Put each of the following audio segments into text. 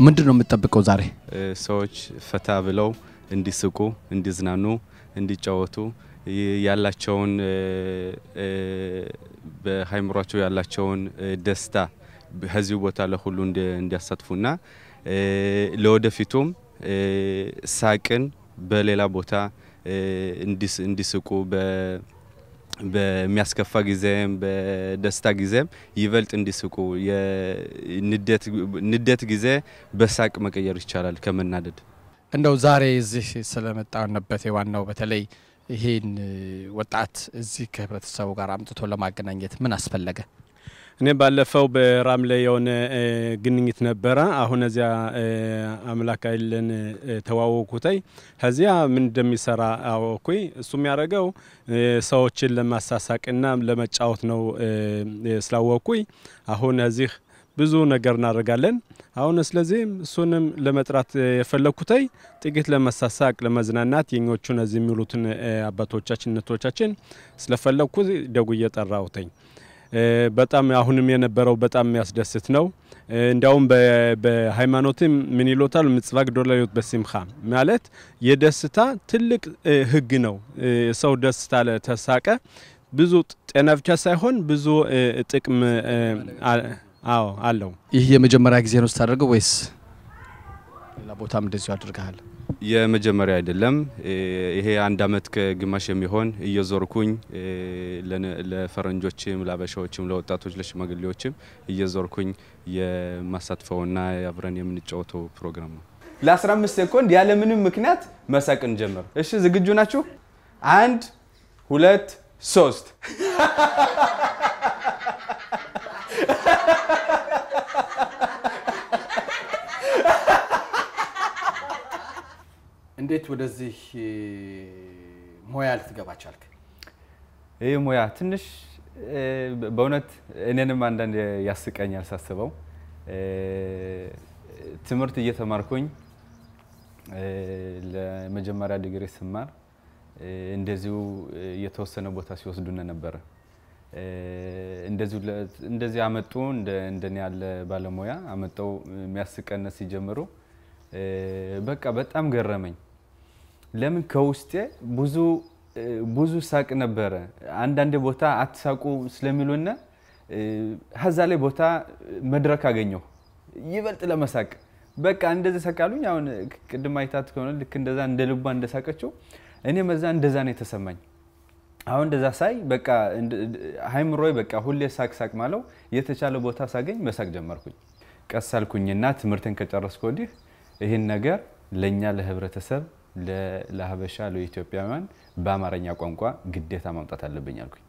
ምንድን ነው የምትጠብቀው ዛሬ? ሰዎች ፈታ ብለው እንዲስቁ፣ እንዲዝናኑ፣ እንዲጫወቱ ያላቸውን በሀይምሯቸው ያላቸውን ደስታ ከዚሁ ቦታ ለሁሉ እንዲያሳትፉና ለወደፊቱም ሳቅን በሌላ ቦታ እንዲስቁ በሚያስከፋ ጊዜም በደስታ ጊዜም ይበልጥ እንዲስቁ ንዴት ጊዜ በሳቅ መቀየር ይቻላል ከመናደድ። እንደው ዛሬ እዚህ ስለመጣንበት ዋናው በተለይ ይሄን ወጣት እዚህ ከህብረተሰቡ ጋር አምጥቶ ለማገናኘት ምን አስፈለገ? እኔ ባለፈው በራምሌ የሆነ ግንኙት ነበረ። አሁን እዚያ አምላክ አይለን ተዋወቅኩተይ ከዚያ ምን እንደሚሰራ አወኩኝ። እሱ የሚያደርገው ሰዎችን ለማሳሳቅና ለመጫወት ነው ስላወቅኩኝ አሁን እዚህ ብዙ ነገር እናደርጋለን። አሁን ስለዚህም እሱንም ለመጥራት የፈለግኩተይ ጥቂት ለመሳሳቅ ለመዝናናት የኞቹን እዚህ የሚውሉትን አባቶቻችን እነቶቻችን ስለፈለግኩ ደጉ እየጠራውተኝ በጣም አሁንም የነበረው በጣም የሚያስደስት ነው። እንዲያውም በሃይማኖትም ምን ይሎታል ምጽዋ ግዶላዮት በሲምኻ ማለት የደስታ ትልቅ ህግ ነው። ሰው ደስታ ተሳቀ ብዙ ጤና ብቻ ሳይሆን ብዙ ጥቅም አዎ አለው። ይህ የመጀመሪያ ጊዜ ነው ስታደርገው ወይስ ሌላ ቦታም እንደዚሁ አድርገሃል? የመጀመሪያ አይደለም። ይሄ አንድ አመት ከግማሽ የሚሆን እየዞርኩኝ ለፈረንጆችም፣ ለአበሻዎችም፣ ለወጣቶች፣ ለሽማግሌዎችም እየዞርኩኝ የማሳትፈውና አብረን የምንጫወተው ፕሮግራም ነው። ለ15 ሴኮንድ ያለምንም ምክንያት መሳቅን ጀምር። እሺ፣ ዝግጁ ናችሁ? አንድ ሁለት ሶስት እንዴት ወደዚህ ሙያ ልትገባ ቻልክ? ይህ ሙያ ትንሽ በእውነት እኔንም አንዳንድ ያስቀኛል ሳስበው። ትምህርት እየተማርኩኝ ለመጀመሪያ ዲግሪ ስማር እንደዚሁ የተወሰነ ቦታ ሲወስዱን ነበረ። እንደዚህ አመጡ እንደኔ ያለ ባለሙያ አመጠው የሚያስቀነት ሲጀምሩ በቃ በጣም ገረመኝ። ለምን ከውስጤ ብዙ ብዙ ሳቅ ነበረ። አንዳንድ ቦታ አትሳቁ ስለሚሉና ከዛ ላይ ቦታ መድረክ አገኘሁ ይበልጥ ለመሳቅ በቃ እንደዚህ ሰቃሉኝ። አሁን ቅድም አይታት ከሆነ ልክ እንደዛ እንደ ልቧ እንደሳቀችው እኔ መዛ እንደዛ ነው የተሰማኝ። አሁን እንደዛ ሳይ በቃ ሀይምሮዬ በቃ ሁሌ ሳቅ ሳቅ ማለው የተቻለ ቦታ ሳገኝ መሳቅ ጀመርኩኝ። ቀስ አልኩኝና ትምህርትን ከጨረስኩ ወዲህ ይህን ነገር ለእኛ ለህብረተሰብ ለሀበሻ ለኢትዮጵያውያን በአማርኛ ቋንቋ ግዴታ ማምጣት አለብኝ አልኩኝ።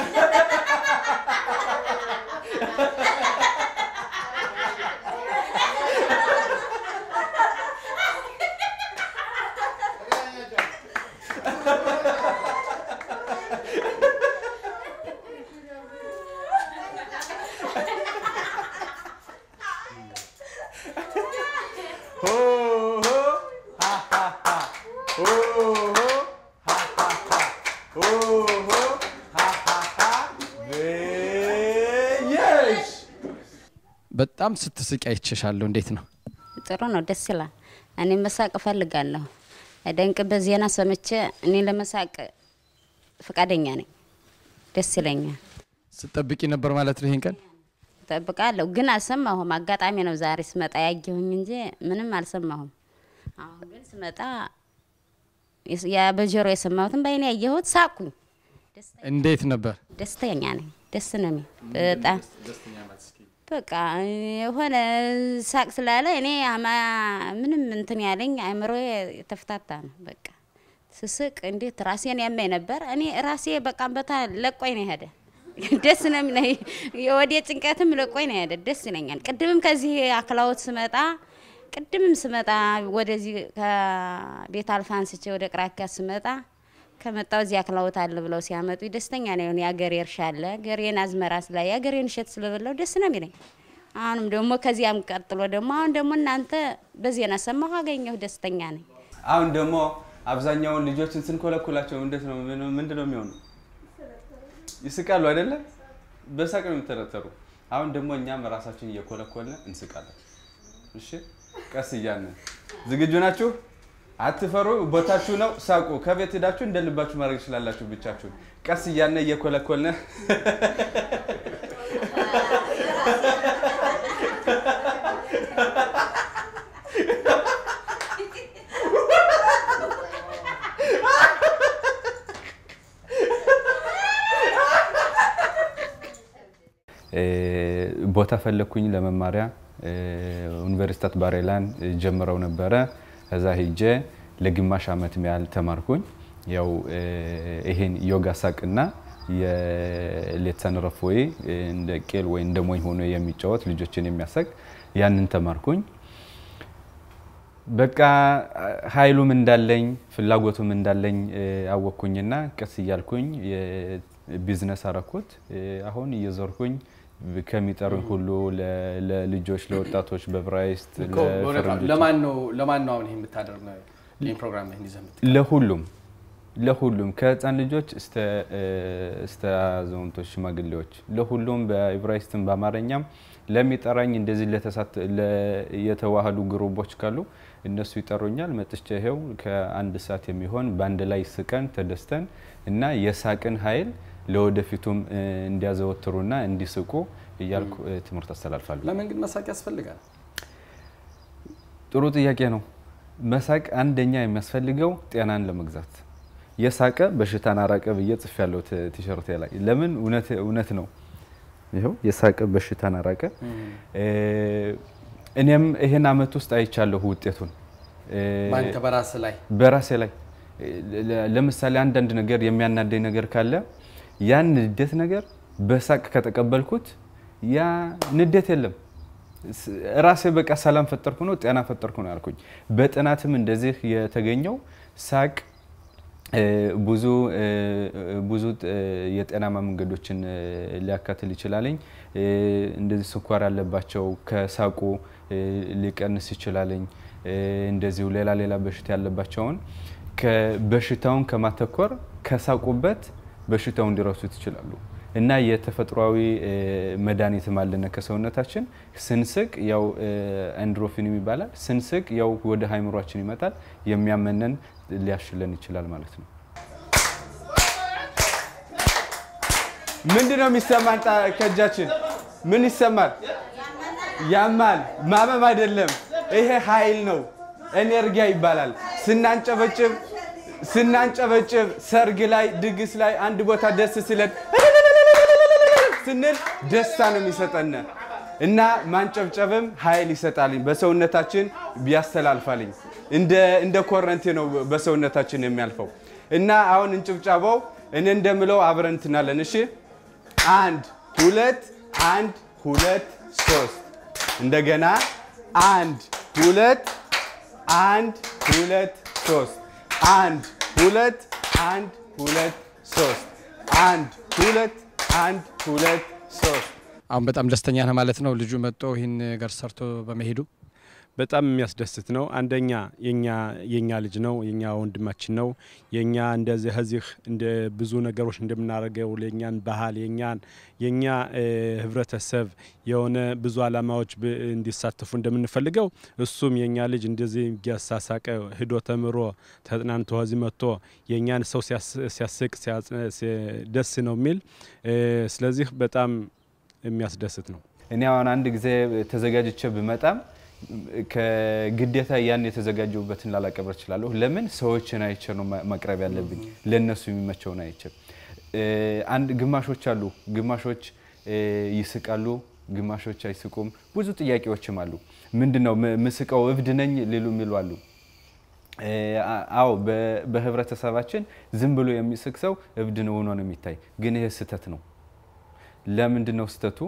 በጣም ስትስቅ አይቼሻለሁ። እንዴት ነው? ጥሩ ነው፣ ደስ ይላል። እኔ መሳቅ እፈልጋለሁ። ደንቅበት ዜና ሰምቼ እኔ ለመሳቅ ፈቃደኛ ነኝ። ደስ ይለኛል። ስጠብቂ ነበር ማለት ነው ይሄን ቀን? እጠብቃለሁ፣ ግን አልሰማሁም። አጋጣሚ ነው ዛሬ ስመጣ ያየሁኝ እንጂ ምንም አልሰማሁም። አሁን ግን ስመጣ ያ በጆሮ የሰማሁትን በአይኔ ያየሁት ሳቅኩኝ። እንዴት ነበር? ደስተኛ ነኝ። ደስ ነው የሚል በጣም በቃ የሆነ ሳቅ ስላለ እኔ ምንም እንትን ያለኝ አእምሮ የተፍታታ ነው። በቃ ስስቅ እንዴት ራሴን ያመኝ ነበር። እኔ ራሴ በቃ በታ ለቆኝ ነው የሄደ። ደስ ነው የሚለኝ። የወዴ ጭንቀትም ለቆኝ ነው የሄደ። ደስ ይለኛል። ቅድምም ከዚህ አክላዎት ስመጣ ቅድምም ስመጣ ወደዚህ ከቤት አልፋ አንስቼ ወደ ቅራኪያ ስመጣ ከመጣው እዚህ አክላዎት አለ ብለው ሲያመጡ ደስተኛ ነው የሆነ የአገሬ እርሻ አለ ገሬን አዝመራ ስላ የአገሬን እሸት ስለበላው ደስ ነው የሚለኝ። አሁንም ደግሞ ከዚያም ቀጥሎ ደግሞ አሁን ደግሞ እናንተ በዜና ሰማሁ አገኘሁ ደስተኛ ነኝ። አሁን ደግሞ አብዛኛውን ልጆችን ስንኮለኩላቸው እንዴት ነው ምንድን ነው የሚሆኑ? ይስቃሉ አይደለ? በሳቅ ነው የሚተረተሩ። አሁን ደግሞ እኛም ራሳችን እየኮለኮልን እንስቃለን። እሺ ቀስ እያልን ዝግጁ ናችሁ? አትፈሩ። ቦታችሁ ነው። ሳቁ። ከቤት ሄዳችሁ እንደ ልባችሁ ማድረግ ትችላላችሁ። ብቻችሁን ቀስ እያልን እየኮለኮልን ቦታ ፈለግኩኝ ለመማሪያ ዩኒቨርሲታት ባሬላን ጀምረው ነበረ። ከዛ ሂጄ ለግማሽ ዓመት ያህል ተማርኩኝ። ያው ይሄን ዮጋ ሳቅና የሌትሰን ረፎዬ እንደ ቄል ወይ እንደ ሞኝ ሆኖ የሚጫወት ልጆችን የሚያሳቅ ያንን ተማርኩኝ። በቃ ኃይሉም እንዳለኝ ፍላጎቱም እንዳለኝ አወቅኩኝና ቀስ እያልኩኝ ቢዝነስ አረኩት። አሁን እየዞርኩኝ ከሚጠሩኝ ሁሉ ለልጆች፣ ለወጣቶች በብራይስት ለማን ነው ለማን ነው አሁን ይሄን የምታደርግ ነው ይሄን ፕሮግራም ይሄን ይዘህ የምትቀርበው? ለሁሉም ለሁሉም ከህፃን ልጆች እስተ አዛውንቶች፣ ሽማግሌዎች ለሁሉም በኢብራይስትም በአማርኛም ለሚጠራኝ እንደዚህ የተዋህዱ ግሩቦች ካሉ እነሱ ይጠሩኛል። መጥቼ ይሄው ከአንድ ሰዓት የሚሆን በአንድ ላይ ስቀን ተደስተን እና የሳቅን ኃይል ለወደፊቱም እንዲያዘወትሩና እንዲስቁ እያልኩ ትምህርት አስተላልፋለሁ። ለምን ግን መሳቅ ያስፈልጋል? ጥሩ ጥያቄ ነው። መሳቅ አንደኛ የሚያስፈልገው ጤናን ለመግዛት የሳቀ በሽታን አራቀ ብዬ ጽፍ ያለው ቲሸርቴ ላይ ለምን እውነት ነው። ይኸው የሳቀ በሽታን አራቀ። እኔም ይህን አመት ውስጥ አይቻለሁ ውጤቱን በአንተ በራስ ላይ በራሴ ላይ ለምሳሌ አንዳንድ ነገር የሚያናደኝ ነገር ካለ ያን ንዴት ነገር በሳቅ ከተቀበልኩት ያ ንዴት የለም። ራሴ በቃ ሰላም ፈጠርኩ ነው ጤና ፈጠርኩ ነው ያልኩኝ። በጥናትም እንደዚህ የተገኘው ሳቅ ብዙ ብዙ የጤናማ መንገዶችን ሊያካትል ይችላለኝ። እንደዚህ ስኳር ያለባቸው ከሳቁ ሊቀንስ ይችላለኝ። እንደዚሁ ሌላ ሌላ በሽታ ያለባቸውን በሽታውን ከማተኮር ከሳቁበት በሽታውን ሊረሱት ይችላሉ። እና የተፈጥሯዊ መድኃኒትም አለነ ከሰውነታችን ስንስቅ ያው ኤንድሮፊን ይባላል። ስንስቅ ያው ወደ ሃይምሯችን ይመጣል። የሚያመነን ሊያሽለን ይችላል ማለት ነው። ምንድን ነው የሚሰማን? ከእጃችን ምን ይሰማል? ያማል። ማመም አይደለም፣ ይሄ ኃይል ነው። ኤነርጊያ ይባላል። ስናንጨበጭብ ስናንጨበጭብ ሰርግ ላይ ድግስ ላይ አንድ ቦታ ደስ ሲለን ስንል ደስታ ነው የሚሰጠን እና ማንጨብጨብም ኃይል ይሰጣልኝ በሰውነታችን ያስተላልፋልኝ እንደ ኮረንቲ ነው በሰውነታችን የሚያልፈው እና አሁን እንጭብጫባው እኔ እንደምለው አብረን እንትናለን። እሺ አንድ ሁለት አንድ ሁለት ሶስት እንደገና አንድ ሁለት አንድ ሁለት ሶስት አንድ ሁለት አንድ ሁለት ሶስት አንድ ሁለት አንድ ሁለት ሶስት። አሁን በጣም ደስተኛ ነህ ማለት ነው ልጁ መጥቶ ይህን ነገር ሰርቶ በመሄዱ? በጣም የሚያስደስት ነው። አንደኛ የኛ የኛ ልጅ ነው፣ የኛ ወንድማችን ነው። የኛ እንደዚህ ከዚህ እንደ ብዙ ነገሮች እንደምናደርገው የኛን ባህል የኛን የኛ ህብረተሰብ የሆነ ብዙ አላማዎች እንዲሳተፉ እንደምንፈልገው እሱም የኛ ልጅ እንደዚህ እያሳሳቀ ሂዶ ተምሮ ተጥናንቶ ከዚህ መጥቶ የኛን ሰው ሲያስቅ ደስ ነው የሚል ስለዚህ በጣም የሚያስደስት ነው። እኔ አሁን አንድ ጊዜ ተዘጋጅቼ ብመጣም ከግዴታ ያን የተዘጋጀሁበትን ላላቀብር እችላለሁ። ለምን ሰዎችን አይቼ ነው ማቅረብ ያለብኝ፣ ለእነሱ የሚመቸውን አይቼ። አንድ ግማሾች አሉ፣ ግማሾች ይስቃሉ፣ ግማሾች አይስቁም። ብዙ ጥያቄዎችም አሉ። ምንድን ነው ምስቀው እብድ ነኝ ሊሉ የሚሉ አሉ። አዎ በህብረተሰባችን ዝም ብሎ የሚስቅ ሰው እብድ ነው ሆኖ ነው የሚታይ። ግን ይሄ ስህተት ነው። ለምንድን ነው ስህተቱ?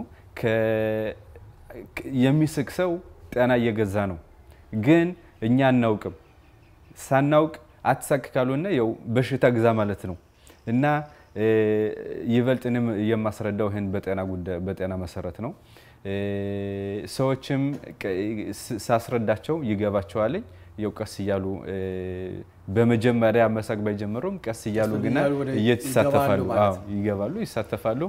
የሚስቅ ሰው ጤና እየገዛ ነው። ግን እኛ አናውቅም። ሳናውቅ አትሳቅ ካልሆነ ያው በሽታ ግዛ ማለት ነው እና ይበልጥ እኔም የማስረዳው ይህን በጤና ጉዳይ በጤና መሰረት ነው። ሰዎችም ሳስረዳቸው ይገባቸዋልኝ። ያው ቀስ እያሉ በመጀመሪያ መሳቅ ባይጀምሩም ቀስ እያሉ ግና እየተሳተፋሉ ይገባሉ፣ ይሳተፋሉ።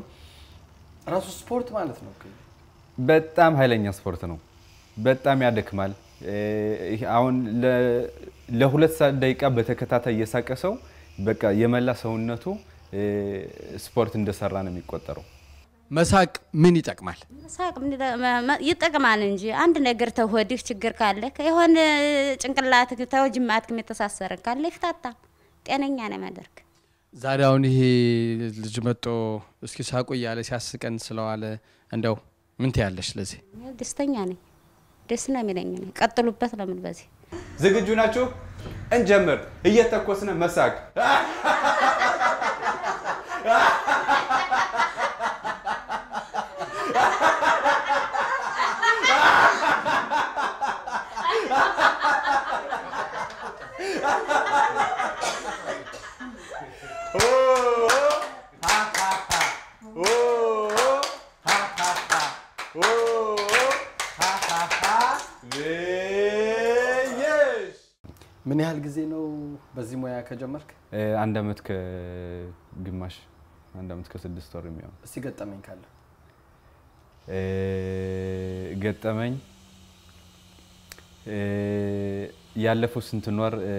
ራሱ ስፖርት ማለት ነው። በጣም ኃይለኛ ስፖርት ነው። በጣም ያደክማል። እ፣ ይሄ አሁን ለ- ለሁለት ሰዓት ደቂቃ በተከታታይ እየሳቀ ሰው በቃ የመላ ሰውነቱ እ፣ ስፖርት እንደሰራ ነው የሚቆጠረው። መሳቅ ምን ይጠቅማል? ሳቅ ምን ይለ- መ- መ- ይጠቅማል እንጂ አንድ ነገር ተወዲህ ችግር ካለ የሆነ ጭንቅላት ተወጅማትክም የተሳሰረ ካለ ይፍታታ። ጤነኛ ነው የሚያደርግ። ዛሬ አሁን ይሄ ልጅ መጦ እስኪ ሳቁ እያለ ሲያስቀን ስለዋለ እንደው ምን ትያለሽ? ለዚህ ደስተኛ ነኝ። ደስ ነው የሚለኝ። እኔ ቀጥሉበት ለምን በዚህ ዝግጁ ናችሁ? እንጀምር። እየተኮስነ መሳቅ ምን ያህል ጊዜ ነው በዚህ ሙያ ከጀመርክ? አንድ አመት ከግማሽ አንድ አመት ከስድስት ወር የሚሆን እስቲ ገጠመኝ ካለ እ፣ ገጠመኝ እ፣ ያለፈው ስንትን ወር እ፣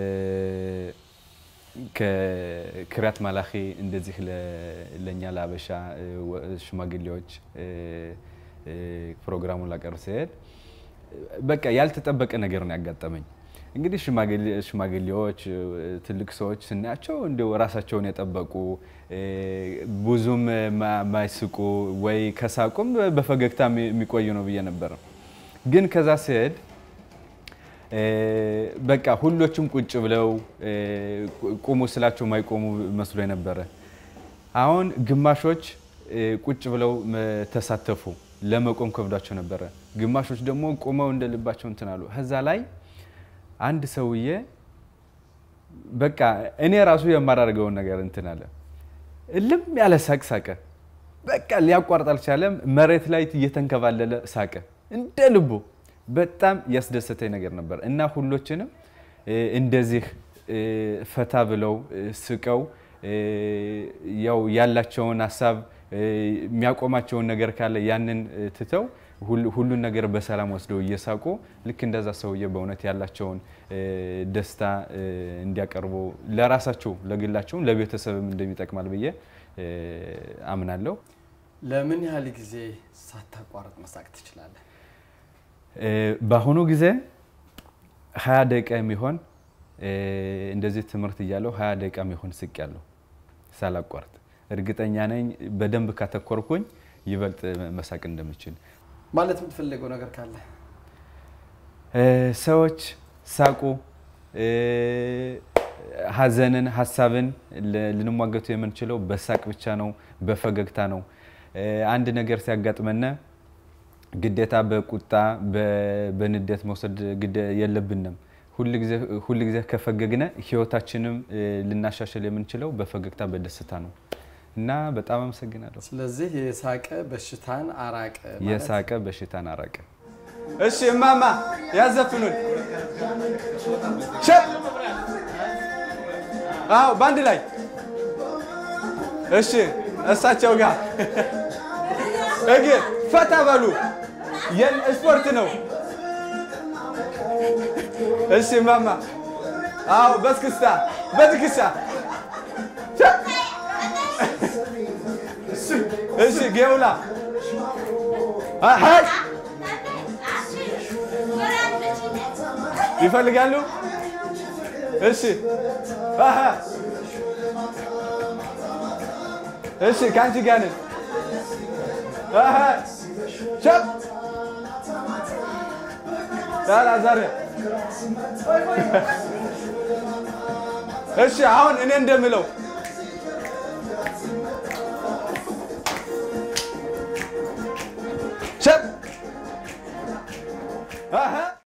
ከክሪያት ማላኺ እንደዚህ ለ- ለእኛ ለአበሻ እ፣ ወ- ሽማግሌዎች እ፣ እ፣ ፕሮግራሙን ላቀርብ ሲሄድ በቃ ያልተጠበቀ ነገር ነው ያጋጠመኝ። እንግዲህ ሽማግሌ- ሽማግሌዎች እ፣ ትልቅ ሰዎች ስናያቸው እንዲሁ ራሳቸውን የጠበቁ እ፣ ብዙም ማ- ማይስቁ ወይ ከሳቁም በፈገግታ የሚ- የሚቆዩ ነው ብዬ ነበር። ግን ከዛ ሲሄድ እ፣ በቃ ሁሎችም ቁጭ ብለው እ፣ ቁሙ ስላቸው ማይቆሙ መስሎ ነበረ። አሁን ግማሾች እ፣ ቁጭ ብለው መ- ተሳተፉ፣ ለመቆም ከብዷቸው ነበረ። ግማሾች ደግሞ ቁመው እንደ ልባቸው እንትን አሉ። ከዛ ላይ አንድ ሰውዬ በቃ እኔ ራሱ የማላደርገውን ነገር እንትን አለ። እልም ያለ ሳቅ ሳቀ። በቃ ሊያቋርጥ አልቻለም። መሬት ላይ እየተንከባለለ ሳቀ እንደ ልቡ። በጣም ያስደሰተኝ ነገር ነበር እና ሁሎችንም እ፣ እንደዚህ እ፣ ፈታ ብለው እ፣ ስቀው እ፣ ያው ያላቸውን ሀሳብ እ፣ የሚያቆማቸውን ነገር ካለ ያንን እ፣ ትተው ሁል- ሁሉን ነገር በሰላም ወስደው እየሳቁ ልክ እንደዛ ሰውዬ በእውነት ያላቸውን እ፣ ደስታ እ፣ እንዲያቀርቡ ለራሳቸው ለግላቸውም ለቤተሰብም እንደሚጠቅማል ብዬ እ፣ አምናለሁ። ለምን ያህል ጊዜ ሳታቋርጥ መሳቅ ትችላለህ? እ፣ በአሁኑ ጊዜ ሀያ ደቂቃ የሚሆን እ፣ እንደዚህ ትምህርት እያለሁ ሀያ ደቂቃ የሚሆን ስቅ ያለሁ ሳላቋርጥ እርግጠኛ ነኝ በደንብ ካተኮርኩኝ ይበልጥ መሳቅ እንደምችል። ማለት የምትፈልገው ነገር ካለ እ፣ ሰዎች ሳቁ። እ፣ ሀዘንን፣ ሀሳብን ል- ልንሟገቱ የምንችለው በሳቅ ብቻ ነው፣ በፈገግታ ነው። እ፣ አንድ ነገር ሲያጋጥመን ግዴታ በቁጣ በ- በንዴት መውሰድ ግደ የለብንም። ሁል ጊዜ ከፈገግነ ህይወታችንም እ፣ ልናሻሽል የምንችለው በፈገግታ በደስታ ነው እና በጣም አመሰግናለሁ። ስለዚህ የሳቀ በሽታን አራቀ ማለት የሳቀ በሽታን አራቀ። እሺ እማማ ያዘፍኑን። ሸጥ አዎ፣ በአንድ ላይ እሺ፣ እሳቸው ጋር እግር ፈታ በሉ። የን ስፖርት ነው። እሺ እማማ አዎ፣ በስክስታ በትከሻ ሸጥ። እሺ ጌውላ ሀይ ይፈልጋሉ። እሺ አሀ እሺ ከአንቺ ጋር ነን። አሀ ሸፕ ዳራ ዛሬ እሺ አሁን እኔ እንደምለው